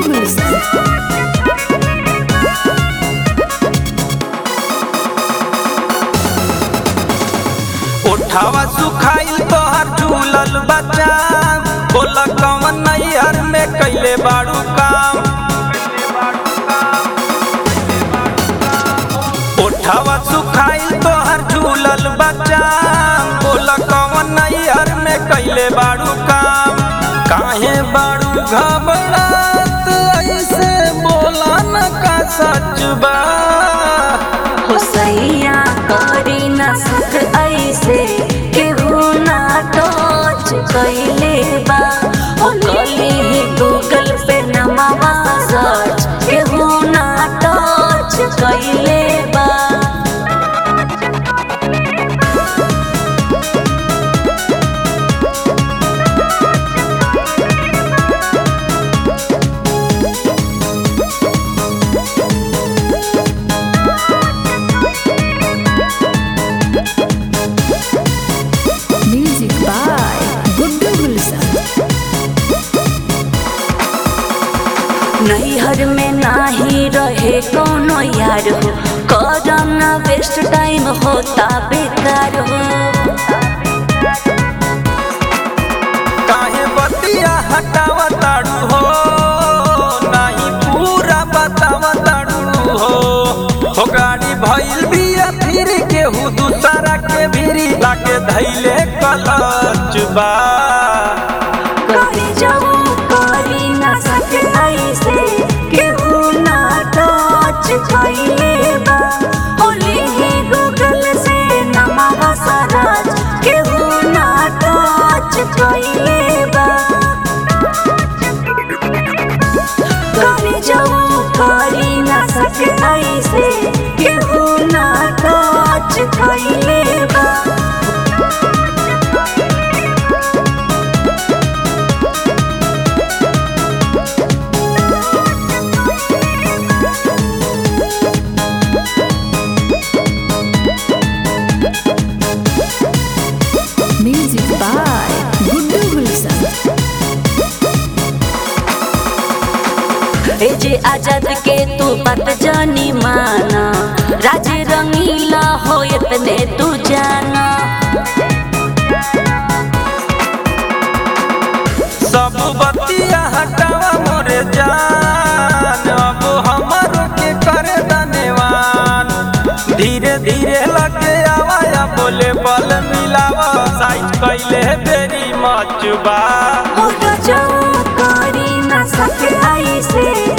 गुड्डू गुलशन उठावा सुखाइल तोहर झूलल बच्चा बोल कवन नैहर में कैले बाड़ू काम उठावा सुखाइल तोहर झूलल बच्चा बोल कवन नैहर में कैले बाड़ू काम काहे बाड़ू घबरात ऐसे बोला न का सच बा हो सैया करी ना सुख ऐसे केहू ना टच कैले बा हो कली ही गूगल पे नमावा सर्च केहू ना टच कैले बा म्यूजिक बाय गुड्डू गुलशन नैहर में नाही रहे कोनो यार हो करना वेस्ट टाइम होता बेकार हो काहे बतिया हटावा ताड़ू हो नाही पूरा बतावा ताड़ू हो हो गाड़ी भइल बिया फिर केहू दूसरा के भिरी लाके धैले कलच बा करी जाऊ करी ना सके ऐसे केहू ना टच कैले बा होली ही गूगल से नमावा सराज केहू ना टच कैले बा करी जाऊ करी ना सके ऐसे केहू ना टच कैले बा music by Guddu Gulshan A J Azad के तू बात जानी माना राज रंगीला हो इतने तू जाना सब बतिया हटावा मोरे जान अब हमर के करे धन्यवान धीरे धीरे लगे आवाया बोले बल मिलावा साइज कैले बेरी मचबा हो जाऊ करी ना सके ऐसे